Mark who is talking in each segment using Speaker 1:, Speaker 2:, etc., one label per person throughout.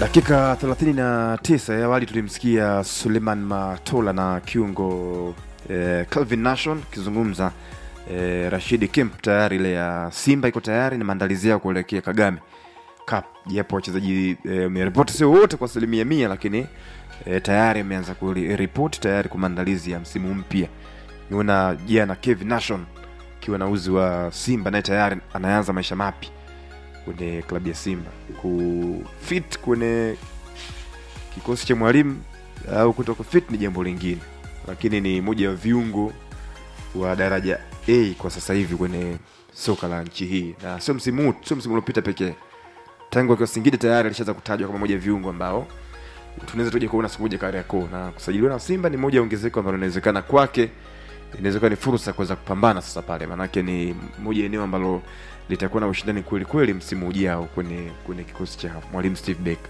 Speaker 1: Dakika 39 ya awali tulimsikia Suleiman Matola na kiungo eh, Calvin Nation akizungumza eh, Rashidi Kemp tayari ile ya Simba iko tayari na maandalizi yao kuelekea Kagame Cup, japo wachezaji wameripoti eh, sio wote kwa asilimia mia, lakini eh, tayari ameanza kuripoti tayari kwa maandalizi ya msimu mpya. Niona jana Kevin Nation akiwa na uzi wa Simba naye tayari anaanza maisha mapya kwenye klabu ya Simba kufit kwenye kikosi cha mwalimu au kutoka fit ni jambo lingine, lakini ni moja ya viungo wa daraja A kwa sasa hivi kwenye soka la nchi hii, na sio msimu huu, sio msimu uliopita pekee. Tangu akiwa Singida tayari alishaanza kutajwa kama moja ya viungo ambao tunaweza tuje kuona siku moja Kariakoo, na kusajiliwa na Simba ni moja ya ongezeko ambalo inawezekana kwake inaweza kuwa ni fursa ya kuweza kupambana sasa pale, maanake ni moja ya eneo ambalo litakuwa na ushindani kweli kweli msimu ujao kwenye kwenye kikosi cha mwalimu Steve Becker.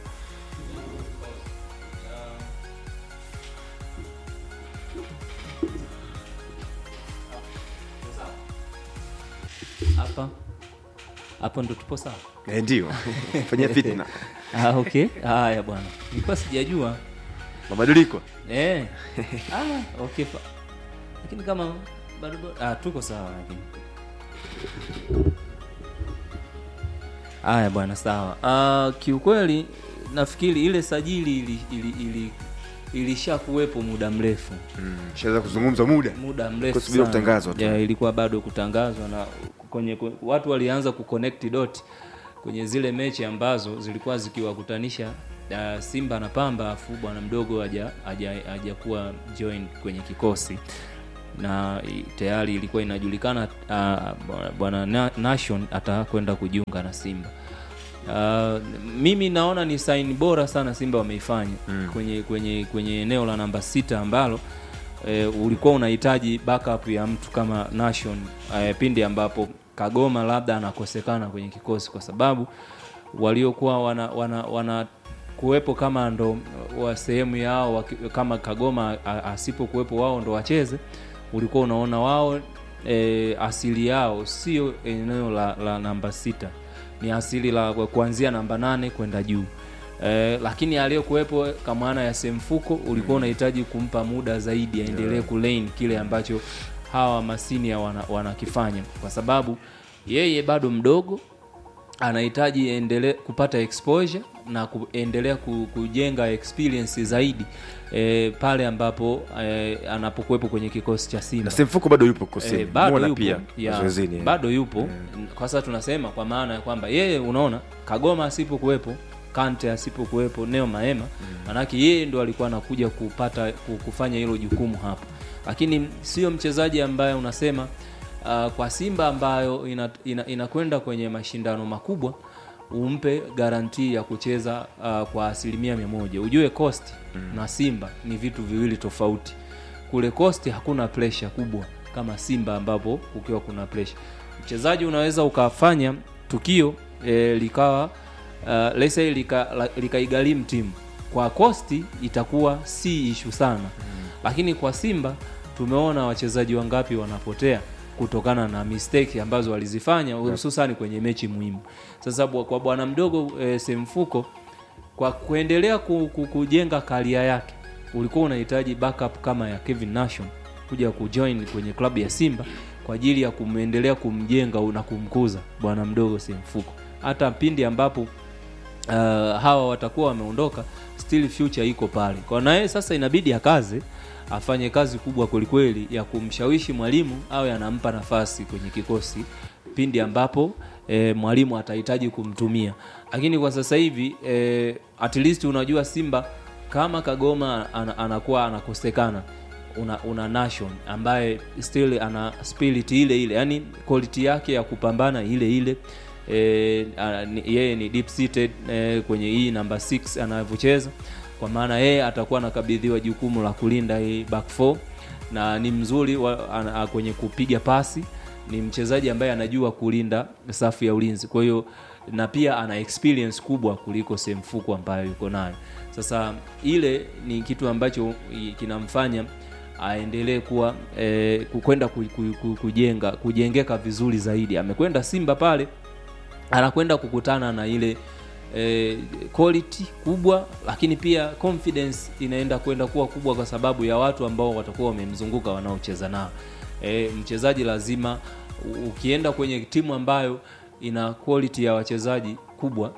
Speaker 2: hapa hapo ndo tupo sawa
Speaker 1: Eh, ndio fanyia fitna
Speaker 2: ah, okay haya bwana nilikuwa sijajua
Speaker 1: mabadiliko
Speaker 2: eh. ah, okay fa- lakini kama bado bado- ah, tuko sawa lakini haya bwana sawa ah, kiukweli nafikiri ile sajili ili, ili, ili, ilisha kuwepo muda mrefu
Speaker 1: mm, shaweza kuzungumza muda
Speaker 2: muda mrefu
Speaker 1: Kusubiri
Speaker 2: sana.
Speaker 1: kutangazwa tu.
Speaker 2: Ya, ilikuwa bado kutangazwa na kwenye kwe- watu walianza kuconnect dot kwenye zile mechi ambazo zilikuwa zikiwakutanisha uh, Simba na Pamba afu bwana mdogo haja haja- hajakuwa join kwenye kikosi na i- tayari ilikuwa inajulikana uh, bwana- bwana Na- Nation atakwenda kujiunga na Simba. Uh, mimi naona ni sign bora sana Simba wameifanya
Speaker 1: Mm.
Speaker 2: kwenye kwenye kwenye eneo la namba sita ambalo e, ulikuwa unahitaji backup ya mtu kama Nation e, pindi ambapo Kagoma labda anakosekana kwenye kikosi kwa sababu waliokuwa wana, wana, wana kuwepo kama ndo wa sehemu yao waki- kama Kagoma a- asipokuwepo wao ndo wacheze, ulikuwa unaona wao e, asili yao sio eneo la, la namba sita, ni asili la kuanzia namba nane kwenda juu. Eh, lakini aliyokuwepo kwa maana ya semfuko ulikuwa unahitaji kumpa muda zaidi aendelee
Speaker 1: Yeah.
Speaker 2: kulane kile ambacho hawa masinia wana, wanakifanya kwa sababu yeye bado mdogo anahitaji endele kupata exposure na kuendelea ku- kujenga experience zaidi e, pale ambapo e, anapokuwepo kwenye kikosi cha Simba
Speaker 1: na Semfuko bado yupo kosini
Speaker 2: Eh, bado
Speaker 1: Muona
Speaker 2: yupo
Speaker 1: pia
Speaker 2: ya,
Speaker 1: mazoezini
Speaker 2: bado yupo kwa sasa tunasema kwa maana ya kwamba yeye unaona Kagoma asipokuwepo Kante asipokuwepo Neo Maema manake yeye ndo alikuwa anakuja kupata ku- kufanya hilo jukumu hapo lakini sio mchezaji ambaye unasema uh, kwa Simba ambayo inakwenda ina, inakwenda kwenye mashindano makubwa umpe garantii ya kucheza uh, kwa asilimia mia moja ujue Coast na Simba ni vitu viwili tofauti kule Coast hakuna pressure kubwa kama Simba ambapo ukiwa kuna pressure. Mchezaji unaweza ukafanya tukio e, likawa uh, let's say lika, la- likaigharimu timu. Kwa Coast itakuwa si ishu sana mm. Lakini kwa Simba tumeona wachezaji wangapi wanapotea kutokana na mistake ambazo walizifanya hususani kwenye mechi muhimu. Sasa bwa- kwa bwana mdogo e, Semfuko kwa kuendelea ku, ku, kujenga karia yake ulikuwa unahitaji backup kama ya Kevin Nation kuja kujoin kwenye klabu ya Simba kwa ajili ya kumeendelea kumjenga na kumkuza bwana mdogo Semfuko, hata pindi ambapo uh, hawa watakuwa wameondoka, still future iko pale kwa naye. Sasa inabidi akaze afanye kazi kubwa kwelikweli ya kumshawishi mwalimu awe anampa nafasi kwenye kikosi pindi ambapo e, mwalimu atahitaji kumtumia, lakini kwa sasa hivi e, at least unajua Simba kama Kagoma ana, anakuwa anakosekana una, una Nation ambaye still ana spirit ile ile, yani quality yake ya kupambana ile ile e, a, ni, yeye ni deep seated e, kwenye hii namba 6 anavyocheza, kwa maana yeye atakuwa anakabidhiwa jukumu la kulinda hii back four na ni mzuri wa, ana, kwenye kupiga pasi ni mchezaji ambaye anajua kulinda safu ya ulinzi, kwa hiyo na pia ana experience kubwa kuliko Semfuko ambayo yuko nayo. Sasa ile ni kitu ambacho i- kinamfanya aendelee kuwa eh, kwenda ku, ku, ku, kujenga kujengeka vizuri zaidi. Amekwenda Simba pale anakwenda kukutana na ile eh, quality kubwa lakini pia confidence inaenda kwenda kuwa kubwa kwa sababu ya watu ambao watakuwa wamemzunguka wanaocheza nao e, mchezaji lazima u- ukienda kwenye timu ambayo ina quality ya wachezaji kubwa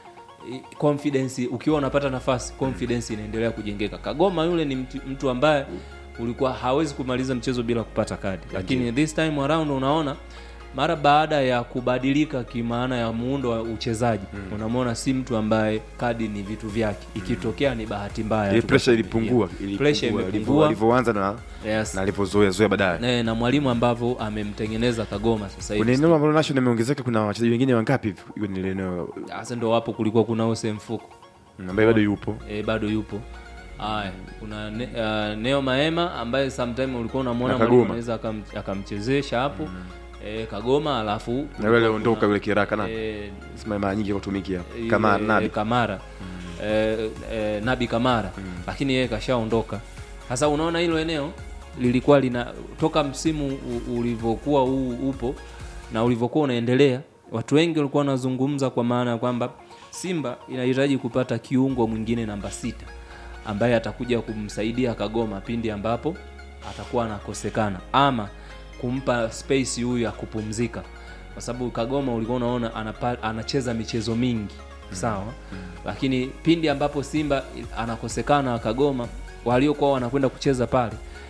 Speaker 2: i- confidence ukiwa unapata nafasi confidence inaendelea kujengeka kagoma yule ni mtu, mtu ambaye ulikuwa hawezi kumaliza mchezo bila kupata kadi lakini this time around unaona mara baada ya kubadilika kimaana ya muundo wa uchezaji unamwona si mtu ambaye kadi ni vitu vyake ikitokea ni bahati mbaya
Speaker 1: ile
Speaker 2: tu
Speaker 1: pressure
Speaker 2: kwa-
Speaker 1: ilipungua
Speaker 2: yeah. pressure
Speaker 1: ilipungua, alivyo-
Speaker 2: imepungua
Speaker 1: alivyoanza na
Speaker 2: yes.
Speaker 1: na alivyozoea zoea baadaye
Speaker 2: na, na mwalimu ambavyo amemtengeneza kagoma sasa
Speaker 1: kwenye
Speaker 2: hivi
Speaker 1: eneo ambalo national imeongezeka kuna wachezaji wengine wangapi hivi kwenye ile eneo
Speaker 2: sasa ndo wapo kulikuwa kuna ose mfuko
Speaker 1: mm, ambaye bado yupo
Speaker 2: e, bado yupo haya kuna ne, uh, neo maema ambaye sometime ulikuwa unamwona
Speaker 1: Na
Speaker 2: mwalimu
Speaker 1: Kagoma.
Speaker 2: anaweza akam- akamchezesha hapo e, kagoma alafu
Speaker 1: na yule aliondoka yule kiraka na
Speaker 2: e,
Speaker 1: sima mara nyingi kutumikia
Speaker 2: yule,
Speaker 1: kama nabi
Speaker 2: kamara e, e, nabi kamara lakini yeye kashaondoka sasa unaona hilo eneo lilikuwa lina toka msimu u- ulivyokuwa huu upo na ulivyokuwa unaendelea watu wengi walikuwa wanazungumza kwa maana ya kwamba simba inahitaji kupata kiungo mwingine namba sita ambaye atakuja kumsaidia kagoma pindi ambapo atakuwa anakosekana ama kumpa space huyu ya kupumzika kwa sababu kagoma ulikuwa unaona anapa, anacheza michezo mingi sawa lakini pindi ambapo simba anakosekana kagoma waliokuwa wanakwenda kucheza pale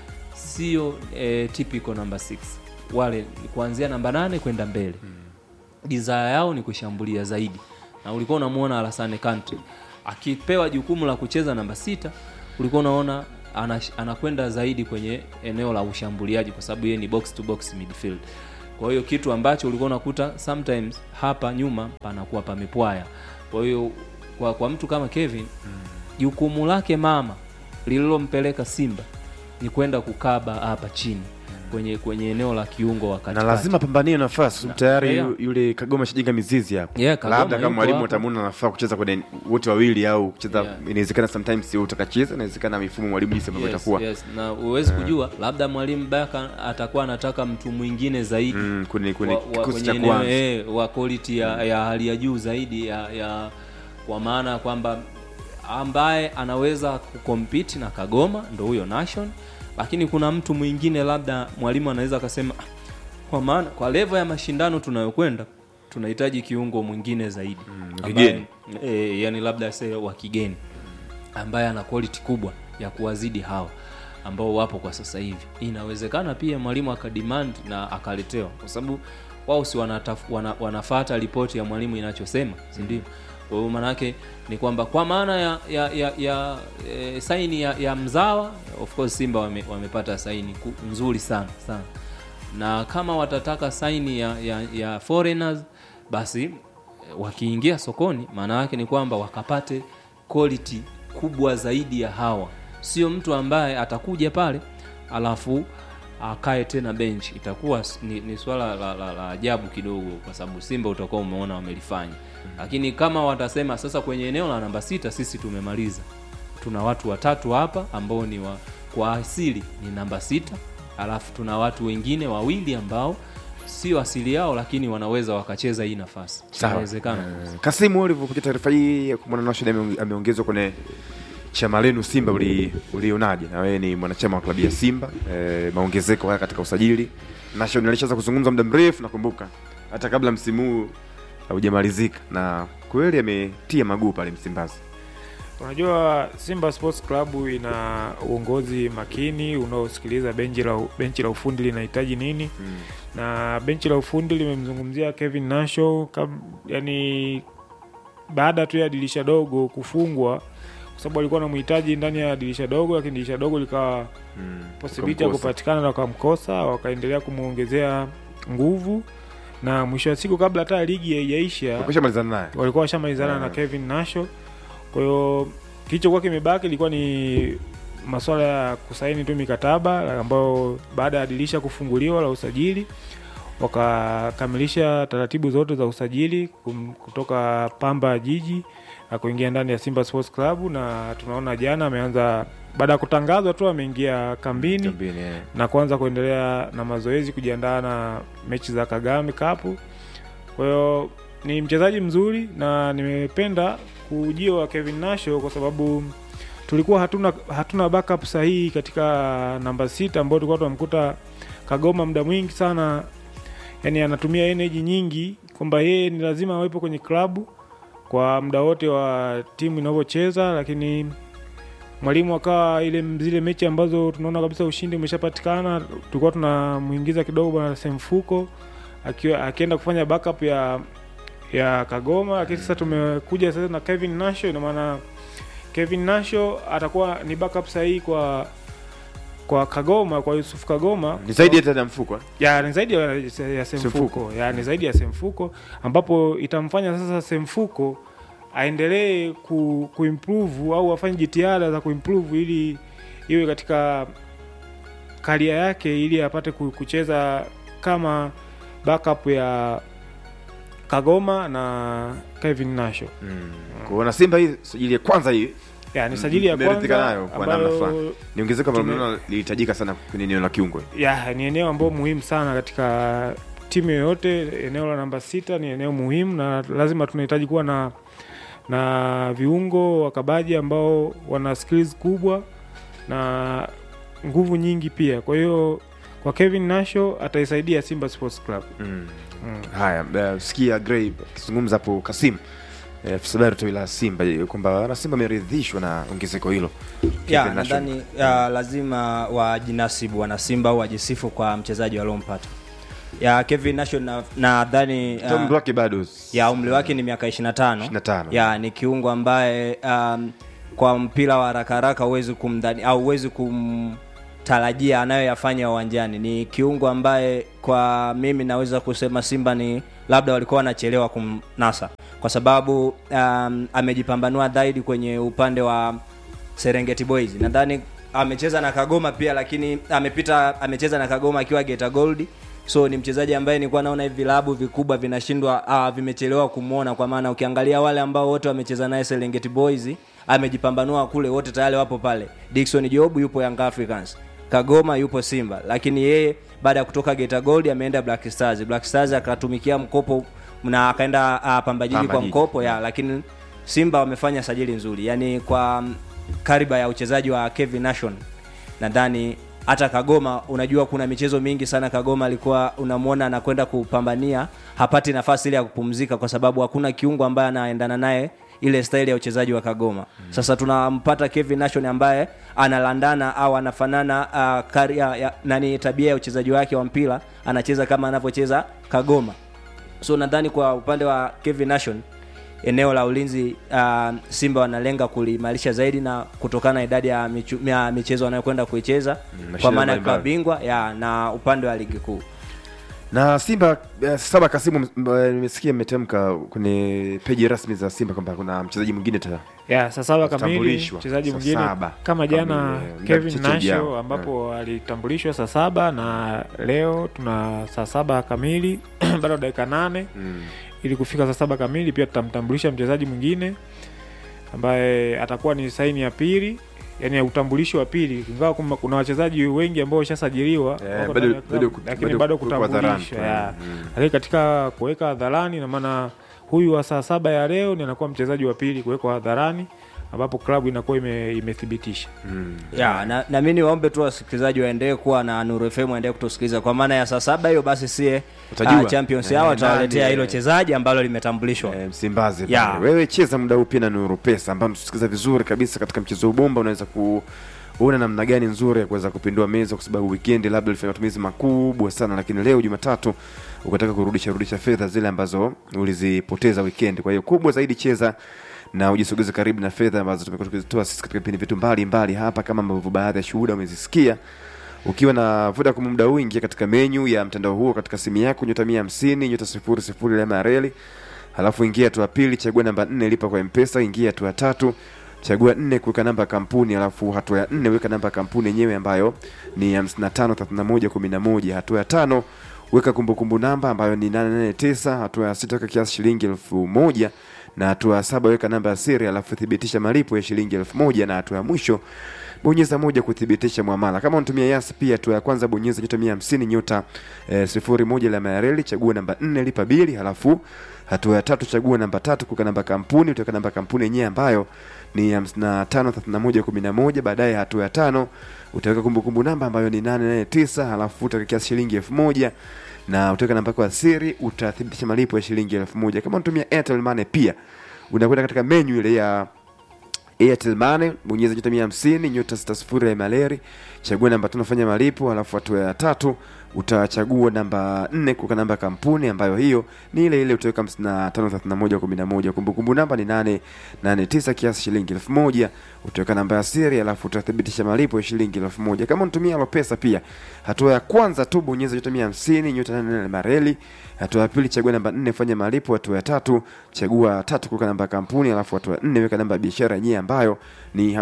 Speaker 2: sio e, typical number 6 wale ni kuanzia namba nane kwenda mbele desire yao ni kushambulia zaidi na ulikuwa unamwona Alassane Kante akipewa jukumu la kucheza namba sita ulikuwa unaona anash- anakwenda zaidi kwenye eneo la ushambuliaji kwa sababu yeye ni box to box midfield kwa hiyo kitu ambacho ulikuwa unakuta sometimes hapa nyuma panakuwa pamepwaya kwa hiyo kwa, kwa mtu kama Kevin jukumu lake mama lililompeleka Simba ni kwenda kukaba hapa chini kwenye kwenye eneo la kiungo wa
Speaker 1: na
Speaker 2: katikati
Speaker 1: lazima pambanie nafasi sababu tayari
Speaker 2: yeah.
Speaker 1: yu- yule kagoma shajenga mizizi hapo
Speaker 2: Yeah, Kagoma
Speaker 1: labda kama
Speaker 2: yupo
Speaker 1: mwalimu
Speaker 2: hapo.
Speaker 1: atamuna nafaa kucheza kwenye wote wawili au kucheza
Speaker 2: Yeah.
Speaker 1: inawezekana sometimes sio utakacheza inawezekana mifumo mwalimu jinsi ambavyo
Speaker 2: yes,
Speaker 1: itakuwa
Speaker 2: yes. na huwezi kujua labda mwalimu baka atakuwa anataka mtu mwingine zaidi
Speaker 1: Mm, kwenye kwenye
Speaker 2: wa- wa-
Speaker 1: kikosi
Speaker 2: kwenye
Speaker 1: cha
Speaker 2: eneo,
Speaker 1: kwanza
Speaker 2: eh, wa quality ya, ya hali ya juu zaidi ya, ya kwa maana ya kwamba ambaye anaweza kukompiti na kagoma ndo huyo nation lakini kuna mtu mwingine labda mwalimu anaweza akasema "Ah, kwa maana kwa levo ya mashindano tunayokwenda tunahitaji kiungo mwingine zaidi ambaye-
Speaker 1: kigeni.
Speaker 2: eh, yani labda se wa kigeni ambaye ana quality kubwa ya kuwazidi hawa ambao wapo kwa sasa hivi inawezekana pia mwalimu akademand na akaletewa kwa sababu wao si wanataf, wana, wanafata ripoti ya mwalimu inachosema si ndio kwa hiyo maanake ni kwamba kwa maana ya ya, ya, ya e, saini ya, ya mzawa of course simba wame, wamepata saini ku, nzuri sana sana na kama watataka saini ya, ya, ya foreigners basi eh, wakiingia sokoni maana yake ni kwamba wakapate quality kubwa zaidi ya hawa sio mtu ambaye atakuja pale alafu akae tena bench itakuwa s- ni, ni swala la, la, la ajabu kidogo kwa sababu simba utakuwa umeona wamelifanya lakini kama watasema sasa kwenye eneo la namba sita sisi tumemaliza tuna watu watatu hapa ambao ni wa, kwa asili ni namba sita alafu tuna watu wengine wawili ambao sio asili yao lakini wanaweza wakacheza hii nafasi
Speaker 1: Sawa.
Speaker 2: inawezekana
Speaker 1: Eh, Kasimu ulivyopokea taarifa hii ya kumwona Nashid ame- ameongezwa kwenye chama lenu Simba uli- ulionaje? Na wewe ni mwanachama wa klabu ya Simba eh, maongezeko haya katika usajili. Nashid alishaanza kuzungumza muda mrefu, nakumbuka hata kabla msimu huu haujamalizika, na kweli ametia maguu pale Msimbazi.
Speaker 3: Unajua, Simba Sports Club ina uongozi makini unaosikiliza benchi la, benchi la ufundi linahitaji nini
Speaker 1: Mm.
Speaker 3: na benchi la ufundi limemzungumzia Kevin Nasho kab, yani baada tu ya dirisha dogo kufungwa, kwa sababu alikuwa anamhitaji ndani ya dirisha dogo, lakini dirisha dogo likawa
Speaker 1: Mm.
Speaker 3: posibiliti ya
Speaker 1: Ukamkosa.
Speaker 3: kupatikana na wakamkosa, wakaendelea kumwongezea nguvu, na mwisho wa siku kabla hata ligi haijaisha
Speaker 1: Ukishamalizana naye
Speaker 3: walikuwa washamalizana
Speaker 1: Yeah.
Speaker 3: na Kevin Nasho. Kwa hiyo kilichokuwa kimebaki ilikuwa ni masuala ya kusaini tu mikataba ambayo baada ya dirisha kufunguliwa la usajili wakakamilisha taratibu zote za usajili kum- kutoka Pamba Jiji na kuingia ndani ya Simba Sports Club, na tunaona jana ameanza baada ya kutangazwa tu ameingia kambini
Speaker 1: Kambini, eh.
Speaker 3: na kuanza kuendelea na mazoezi kujiandaa na mechi za Kagame Cup. Kwa hiyo ni mchezaji mzuri na nimependa ujio wa Kevin Nasho kwa sababu tulikuwa hatuna hatuna backup sahihi katika namba sita ambao tulikuwa tunamkuta Kagoma muda mwingi sana, yani anatumia energy nyingi kwamba yeye ni lazima awepo kwenye klabu kwa muda wote wa timu inavyocheza, lakini mwalimu akawa ile zile mechi ambazo tunaona kabisa ushindi umeshapatikana, tulikuwa tunamuingiza kidogo bwana Semfuko akiwa akienda kufanya backup ya ya Kagoma, lakini sasa tumekuja sasa na Kevin Nasho, ina maana Kevin Nasho atakuwa ni backup sahihi kwa kwa Kagoma, kwa Yusuf Kagoma
Speaker 1: ni zaidi hata ya mfuko eh?
Speaker 3: ya ni zaidi ya, ya
Speaker 1: Semfuko.
Speaker 3: Semfuko ya ni zaidi ya Semfuko ambapo itamfanya sasa Semfuko aendelee ku, kuimprove au afanye jitihada za kuimprove ili iwe katika karia yake ili apate ku- kucheza kama backup ya Kagoma na Kevin Nasho.
Speaker 1: mm. kuona Simba hii sajili ya kwanza hii
Speaker 3: Ya ni sajili ya
Speaker 1: Mmeridhika
Speaker 3: kwanza
Speaker 1: nayo kwa namna
Speaker 3: ambayo
Speaker 1: fulani. ni ongezeko ambalo
Speaker 3: Tume-
Speaker 1: mnaona lilihitajika sana kwenye eneo la kiungo
Speaker 3: ya ni eneo ambalo muhimu sana katika timu yoyote. Eneo la namba sita ni eneo muhimu, na lazima tunahitaji kuwa na na viungo wakabaji ambao wana skills kubwa na nguvu nyingi pia. Kwa hiyo kwa Kevin Nasho ataisaidia Simba Sports Club.
Speaker 1: mm.
Speaker 3: Mm.
Speaker 1: haya eh, sikia Gray akizungumza hapo Kasim eh, afisa habari tawi la Simba eh, kwamba wana Simba ameridhishwa na ongezeko hilo
Speaker 4: ya
Speaker 1: Kevin Nation.
Speaker 4: nadhani ya, lazima wajinasibu wanasimbaa au wajisifu kwa mchezaji waliompata ya Kevin Nation na- nadhani
Speaker 1: Hata umri
Speaker 4: uh,
Speaker 1: wake bado
Speaker 4: ya umri wake ni miaka 25
Speaker 1: 25.
Speaker 4: ya ni kiungo ambaye um, kwa mpira wa haraka haraka huwezi kumdhani au huwezi kumtarajia anayoyafanya uwanjani ni kiungo ambaye kwa mimi naweza kusema simba ni labda walikuwa wanachelewa kumnasa kwa sababu um, amejipambanua zaidi kwenye upande wa serengeti boys nadhani amecheza na kagoma pia lakini amepita amecheza na kagoma akiwa geta gold so ni mchezaji ambaye nilikuwa naona hivi vilabu vikubwa vinashindwa ah, vimechelewa kumwona kwa maana ukiangalia wale ambao wote wamecheza naye serengeti boys amejipambanua kule wote tayari wapo pale dickson job yupo young africans kagoma yupo simba lakini yeye baada ya kutoka geta gold ameenda black stars black stars akatumikia mkopo na akaenda uh, pambajiji
Speaker 1: Pamba
Speaker 4: kwa
Speaker 1: Jiji.
Speaker 4: mkopo ya lakini simba wamefanya sajili nzuri yaani kwa mm, kariba ya uchezaji wa kevin nation nadhani hata kagoma unajua kuna michezo mingi sana kagoma alikuwa unamwona anakwenda kupambania hapati nafasi ile ya kupumzika kwa sababu hakuna kiungo ambaye anaendana naye ile staili ya uchezaji wa kagoma sasa tunampata kevin nation ambaye analandana au anafanana uh, karia, ya, nani tabia ya uchezaji wake wa mpira anacheza kama anavyocheza kagoma so nadhani kwa upande wa kevin nation eneo la ulinzi uh, simba wanalenga kuliimarisha zaidi na kutokana na idadi ya, michu, ya michezo wanayokwenda kuicheza kwa
Speaker 1: mashindano
Speaker 4: maana ya klabu
Speaker 1: mbalimbali.
Speaker 4: bingwa ya na upande wa ligi kuu
Speaker 1: na Simba eh, saba Kasimu, m- eh, nimesikia mmetamka kwenye peji rasmi za Simba kwamba kuna mchezaji mwingine ta
Speaker 3: ya saa saba kamili
Speaker 1: Kutambulishwa.
Speaker 3: mchezaji
Speaker 1: Saa
Speaker 3: mwingine
Speaker 1: saba
Speaker 3: kama jana
Speaker 1: kamili, eh,
Speaker 3: Kevin
Speaker 1: mchezo ujao.
Speaker 3: Nasho ambapo alitambulishwa saa saba na leo tuna saa saba kamili bado dakika nane
Speaker 1: mm.
Speaker 3: ili kufika saa saba kamili pia tutamtambulisha mchezaji mwingine ambaye atakuwa ni saini ya pili yani ya utambulisho wa pili ingawa kuma- kuna wachezaji wengi ambao washasajiliwa
Speaker 1: Eh,
Speaker 3: wako
Speaker 1: bado-
Speaker 3: ndani ya klabu,
Speaker 1: bado ku-
Speaker 3: lakini
Speaker 1: bado
Speaker 3: bado
Speaker 1: kuwekwa hadharani.
Speaker 3: kutambulishwa ya.
Speaker 1: Mm.
Speaker 3: lakini katika kuweka hadharani na maana huyu wa saa saba ya leo ni anakuwa mchezaji wa pili kuwekwa hadharani ambapo klabu inakuwa ime, imethibitisha
Speaker 1: Mm.
Speaker 4: ya na, na mi niwaombe tu wasikilizaji waendelee kuwa na nuru fm waendelee kutusikiliza kwa maana ya saa saba hiyo basi sie
Speaker 1: Utajua.
Speaker 4: uh, champions
Speaker 1: Eh,
Speaker 4: yao watawaletea
Speaker 1: nani,
Speaker 4: hilo
Speaker 1: eh.
Speaker 4: chezaji ambalo limetambulishwa
Speaker 1: Eh, Msimbazi
Speaker 4: Ya.
Speaker 1: pale. Wewe cheza muda huu pia na Nuru Pesa ambayo mtusikiliza vizuri kabisa katika mchezo wa bomba, unaweza kuona namna gani nzuri ya kuweza kupindua meza, kwa sababu weekend labda ulifanya matumizi makubwa sana, lakini leo Jumatatu ukataka kurudisha rudisha fedha zile ambazo ulizipoteza weekend. Kwa hiyo kubwa zaidi, cheza na ujisogeze karibu na fedha ambazo tumekuwa tukizitoa sisi katika vipindi vyetu mbalimbali hapa, kama ambavyo baadhi ya shuhuda umezisikia ukiwa na Vodacom muda huu, ingia katika menyu ya mtandao huo katika simu yako, nyota mia hamsini nyota sifuri sifuri alama ya reli, halafu ingia hatua ya pili, chagua namba nne, lipa kwa Mpesa. Ingia hatua ya tatu, chagua nne, kuweka namba ya kampuni, halafu hatua ya nne, weka namba ya kampuni yenyewe ambayo ni hamsini na tano thelathini na moja kumi na moja. Hatua ya tano, weka kumbukumbu namba ambayo ni nane nane tisa. Hatua ya sita, weka kiasi shilingi elfu moja na hatua ya saba, weka namba ya siri, halafu thibitisha malipo ya shilingi elfu moja na hatua ya mwisho bonyeza moja kuthibitisha mwamala. Kama unatumia Yas pia, hatua ya kwanza bonyeza nyota mia hamsini nyota eh, sifuri moja alama ya reli, chagua namba nne, lipa bili, halafu hatua ya tatu chagua namba tatu kuweka namba kampuni utaweka namba kampuni yenyewe ambayo ni 553111 baadaye hatua ya tano utaweka kumbukumbu namba ambayo ni 889 halafu utaweka kiasi shilingi elfu moja na utaweka namba yako ya siri utathibitisha malipo ya shilingi elfu moja kama unatumia Airtel Money pia unakwenda katika menu ile ya Airtel Money, bonyeza nyota mia hamsini nyota sita sifuri ya maleri, chagua namba tano, fanya malipo, alafu hatua ya tatu utachagua namba nne kuweka namba ya kampuni ambayo hiyo ni ile ile utaweka hamsini na tano thelathini na moja kumi na moja kumbukumbu namba ni nane nane tisa kiasi shilingi elfu moja utaweka namba ya siri alafu utathibitisha malipo ya shilingi elfu moja kama unatumia Alopesa pia hatua ya kwanza tu bonyeza nyota mia hamsini nyota nane nane mareli hatua ya pili chagua namba nne fanya malipo hatua ya tatu chagua tatu kuweka namba ya kampuni alafu hatua ya nne weka namba ya biashara yenyewe ambayo ni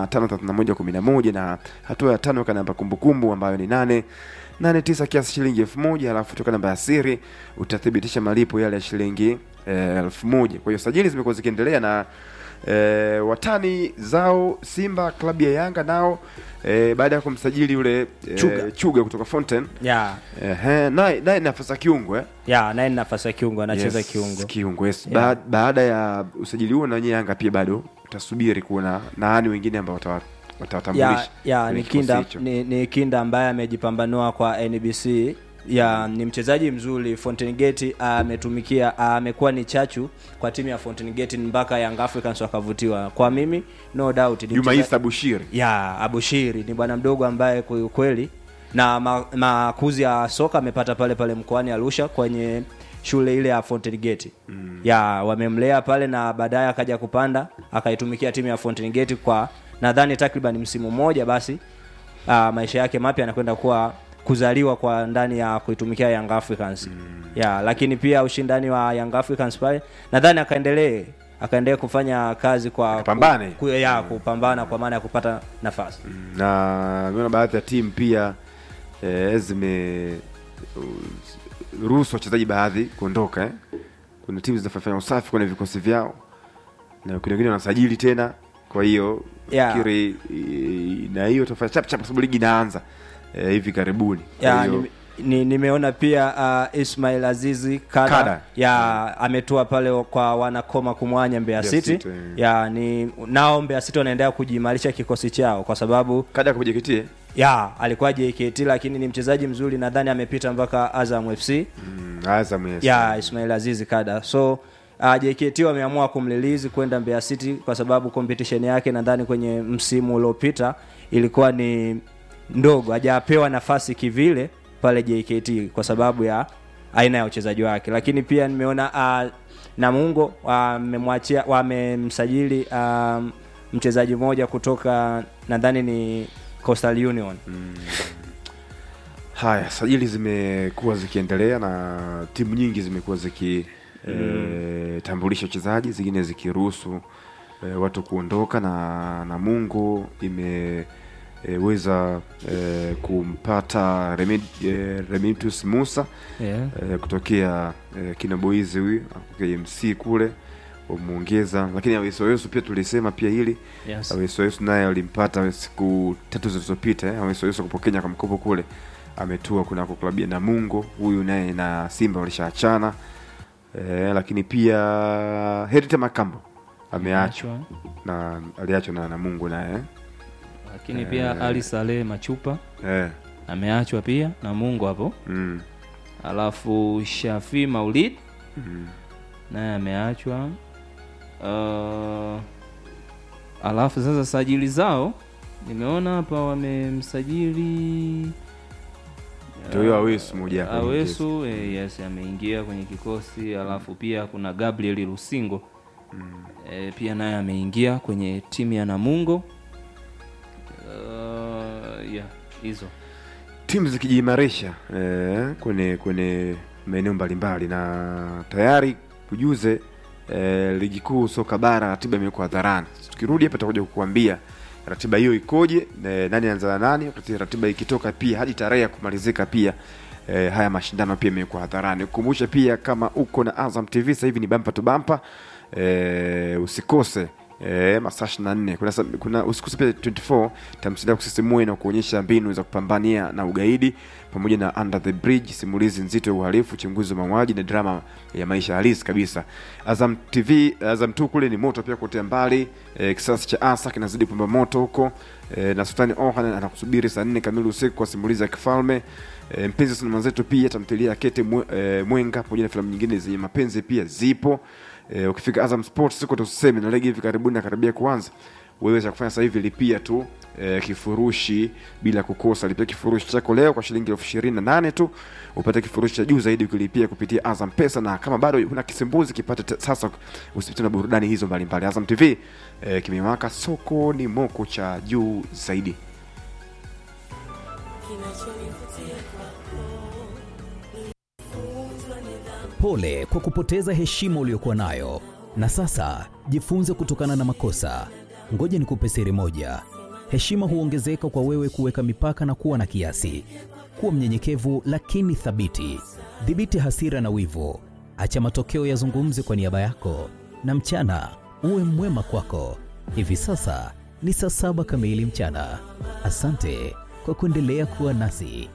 Speaker 1: 553111 na hatua ya tano weka namba kumbukumbu ambayo ni nane nane tisa kiasi shilingi elfu moja alafu toka namba ya siri utathibitisha malipo yale ya shilingi eh, elfu moja kwa hiyo sajili zimekuwa zikiendelea na e, watani zao Simba klabu ya Yanga nao e, baada ya kumsajili yule e,
Speaker 4: Chuga.
Speaker 1: Chuga kutoka Fountain
Speaker 4: ya
Speaker 1: ehe, naye naye nafasi ya kiungo eh?
Speaker 4: ya naye ni nafasi ya kiungo anacheza
Speaker 1: Yes,
Speaker 4: kiungo
Speaker 1: kiungo yes.
Speaker 4: Yeah.
Speaker 1: Ba- baada ya usajili huo na wenyewe Yanga pia bado utasubiri kuona nani wengine ambao watawa- watawatambulisha
Speaker 4: ya, ya
Speaker 1: kwenye
Speaker 4: ni
Speaker 1: kikosi
Speaker 4: kinda
Speaker 1: hicho.
Speaker 4: ni, ni kinda ambaye amejipambanua kwa NBC ya ni mchezaji mzuri Fountain Gate ametumikia amekuwa ni chachu kwa timu ya Fountain Gate mpaka Young Africans wakavutiwa kwa mimi no doubt ni
Speaker 1: Juma
Speaker 4: mcheza-
Speaker 1: Isa Bushiri
Speaker 4: ya Abushiri ni bwana mdogo ambaye kwa ukweli na ma- makuzi ya soka amepata pale pale mkoani Arusha kwenye shule ile ya Fountain Gate mm. ya wamemlea pale na baadaye akaja kupanda akaitumikia timu ya Fountain Gate kwa nadhani takriban msimu mmoja basi uh, maisha yake mapya anakwenda kuwa kuzaliwa kwa ndani ya kuitumikia Young Africans mm. ya lakini pia ushindani wa Young Africans pale nadhani akaendelee akaendelee kufanya kazi kwa
Speaker 1: Akapambane.
Speaker 4: ku, ya kupambana kwa maana ya kupata nafasi
Speaker 1: na nimeona baadhi ya timu pia e, zime uh, ruhusu wachezaji baadhi kuondoka eh. kuna timu zinafanya usafi kwenye vikosi vyao na kuna wengine wanasajili tena kwa hiyo
Speaker 4: Yeah.
Speaker 1: fikiri i- na hiyo tafanya chap chap kwa sababu ligi inaanza eh, hivi karibuni Kwa
Speaker 4: ya,
Speaker 1: hiyo-
Speaker 4: nime- ni, nimeona pia uh, Ismail Azizi kada,
Speaker 1: Kada.
Speaker 4: ya ametua pale kwa wanakoma kumwanya Mbeya
Speaker 1: Mbeya
Speaker 4: City,
Speaker 1: City, eh.
Speaker 4: ya ni nao Mbeya City wanaendelea kujiimarisha kikosi chao kwa sababu
Speaker 1: kada kwa JKT
Speaker 4: ya alikuwa JKT lakini ni mchezaji mzuri nadhani amepita mpaka Azam FC
Speaker 1: mm, Azam yes.
Speaker 4: ya Ismail Azizi kada so uh, JKT wameamua kumlilizi kwenda Mbeya City kwa sababu competition yake nadhani kwenye msimu uliopita ilikuwa ni ndogo, hajapewa nafasi kivile pale JKT kwa sababu ya aina ya uchezaji wake, lakini pia nimeona uh, Namungo wamemwachia wamemsajili um, mchezaji mmoja kutoka nadhani ni Coastal Union
Speaker 1: Haya, sajili zimekuwa zikiendelea na timu nyingi zimekuwa ziki e, tambulisha wachezaji, zingine zikiruhusu e, watu kuondoka na Namungo imeweza e, kumpata Remid, e, Remitus Musa
Speaker 2: yeah.
Speaker 1: e, kutokea e, kina Boizi huyu kutokea MC kule wamuongeza, lakini Awesoweso pia tulisema pia hili
Speaker 2: yes.
Speaker 1: Awesoweso naye alimpata siku tatu zilizopita eh, Awesoweso kupo Kenya kwa mkopo kule ametua kunako klabu ya Namungo. Huyu naye na Simba walishaachana eh, lakini pia Herita Makambo ameachwa na aliachwa na Namungo naye eh.
Speaker 2: lakini pia Ali Saleh Machupa
Speaker 1: eh,
Speaker 2: ameachwa pia na Mungu hapo
Speaker 1: mm,
Speaker 2: alafu Shafi Maulid
Speaker 1: mm.
Speaker 2: naye ameachwa uh, alafu sasa sajili zao nimeona hapa wamemsajili
Speaker 1: Ndio huyo Awesu moja hapo
Speaker 2: Awesu eh, yes ameingia kwenye kikosi alafu pia kuna Gabriel Lusingo eh, pia naye ameingia kwenye timu ya Namungo uh, yeah hizo
Speaker 1: timu zikijiimarisha eh, kwenye kwenye maeneo mbalimbali na tayari kujuze eh, ligi kuu soka bara ratiba imewekwa hadharani tukirudi hapa tutakuja kukuambia ratiba hiyo ikoje eh, nani anaanza na nani wakati ratiba ikitoka pia hadi tarehe ya kumalizika pia eh, haya mashindano pia imewekwa hadharani kukumbusha pia kama uko na Azam TV sasa hivi ni bampa tu bampa eh, usikose E, masaa 24 kuna, sa- kuna usikose pia 24 tamthilia ya kusisimua na kuonyesha mbinu za kupambania na ugaidi pamoja na Under the Bridge, simulizi nzito ya uhalifu, uchunguzi wa mauaji na drama ya maisha halisi kabisa. Azam TV, Azam tu kule ni moto pia kutea mbali. E, kisasi cha asa kinazidi kupamba moto huko e, na Sultani Orhan anakusubiri saa 4 kamili usiku kwa simulizi ya kifalme. E, mpenzi wa sinema zetu pia tamthilia ya Kete Mwe, e, Mwenga pamoja na filamu nyingine zenye mapenzi pia zipo. E, ukifika Azam Sports siku tuseme na ligi hivi karibuni nakaribia kuanza wewe cha kufanya sasa hivi lipia tu e, kifurushi bila kukosa. Lipia kifurushi chako leo kwa shilingi elfu ishirini na nane tu upate kifurushi cha juu zaidi ukilipia kupitia Azam Pesa, na kama bado huna kisimbuzi kipate te- sasa, usipite na burudani hizo mbalimbali. Azam TV e, kimewaka, soko ni moko cha juu zaidi.
Speaker 5: Pole kwa kupoteza heshima uliyokuwa nayo, na sasa jifunze kutokana na makosa. Ngoja nikupe siri moja: heshima huongezeka kwa wewe kuweka mipaka na kuwa na kiasi. Kuwa mnyenyekevu lakini thabiti. Dhibiti hasira na wivu, acha matokeo yazungumze kwa niaba yako, na mchana uwe mwema kwako. Hivi sasa ni saa saba kamili mchana. Asante kwa kuendelea kuwa nasi.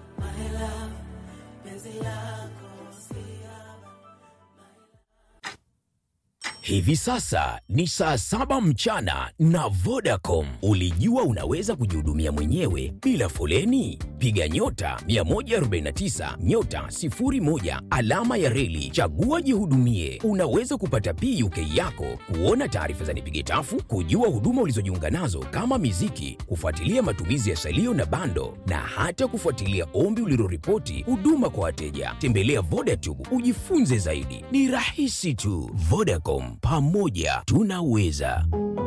Speaker 6: Hivi sasa ni saa saba mchana na Vodacom. Ulijua unaweza kujihudumia mwenyewe bila foleni? Piga nyota 149 nyota 01 alama ya reli, chagua jihudumie. Unaweza kupata PUK yako, kuona taarifa za nipige tafu, kujua huduma ulizojiunga nazo kama miziki, kufuatilia matumizi ya salio na bando, na hata kufuatilia ombi uliloripoti huduma kwa wateja. Tembelea Vodacom ujifunze zaidi, ni rahisi tu. Vodacom, pamoja tunaweza.